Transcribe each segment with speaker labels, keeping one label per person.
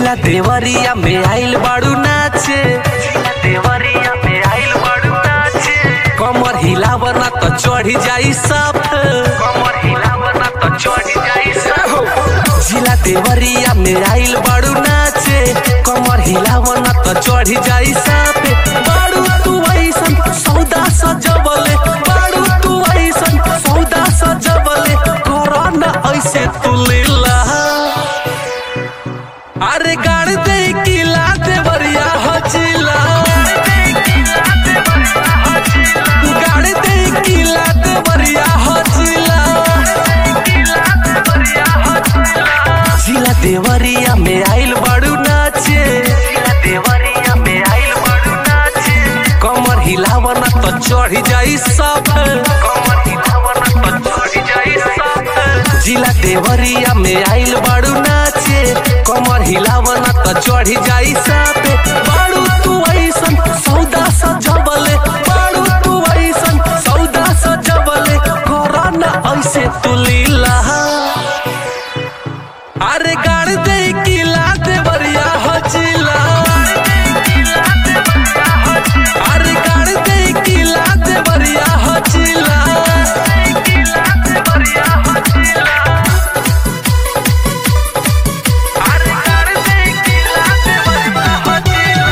Speaker 1: जिला देवरिया में आइल बाड़ू नाचे जिला देवरिया में आइल बाड़ू नाचे कमर हिलावना तो चढ़ी जाई सब कमर हिलावना तो चढ़ी जाई सब जिला देवरिया में आइल बाड़ू नाचे कमर हिलावना तो चढ़ी जाई सब बाड़ू तू ऐसन सौदा सजबले बाड़ू तू ऐसन सौदा सजबले कोरोना ऐसे तू लीला अरे गाड़ दे किला देवरिया हचिला गाड़ दे किला देवरिया हचिला जिला देवरिया में आइल बड़ू नाचे जिला देवरिया में आइल बड़ू नाचे कमर हिलावना तो चढ़ी जाई सब कमर हिलावना तो चढ़ी जाई सब जिला देवरिया में आइल बड़ू नाचे कमर हिलावना तो चढ़ी जाई सब बाड़ू तू ऐसन सौदा सजबले बाड़ू तू ऐसन सौदा सजबले कोरोना ऐसे तू लीला अरे गाड़ दे किला देवरिया हचिला अरे गाड़ दे किला देवरिया हचिला अरे गाड़ दे किला देवरिया हचिला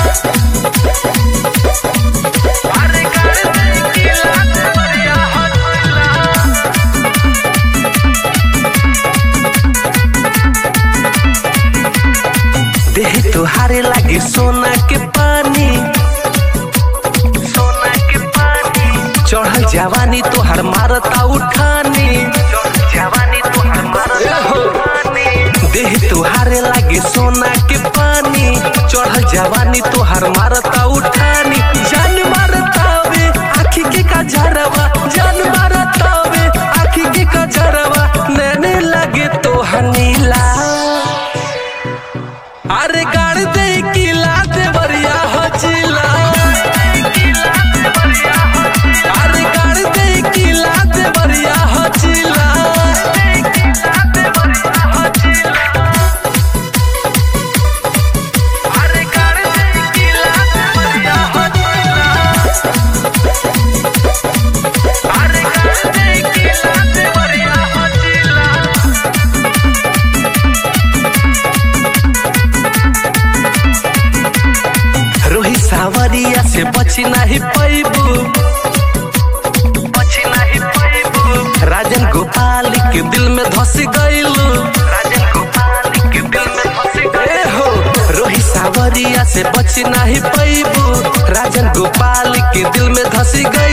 Speaker 1: अरे गाड़ दे किला देवरिया हचिला देह तुहारे लागे सोना के पानी सोना के पानी चढ़ल जवानी तोहर मारता उठानी जवानी तोहर मारता उठानी देह तुहारे लागे सोना के पानी चढ़ल जवानी तोहर मारता उठानी जान मारता वे आखी के कजरवा जान मारता वे आखी के कजरवा नैने लगे तोहर नीला अरे गाड़ दे किला देवरिया हचिला अरे गाड़ दे किला देवरिया हचिला अरे गाड़ दे किला देवरिया हचिला अरे गाड़ दे किला देवरिया हचिला रोही सावरिया से बची नहीं पैबू बची नहीं पैबू राजन गोपाल के दिल में धस गईलू राजन गोपाल के दिल में धस गए हो रोही सावरिया से बची नहीं पैबू राजन गोपाल के दिल में धस गई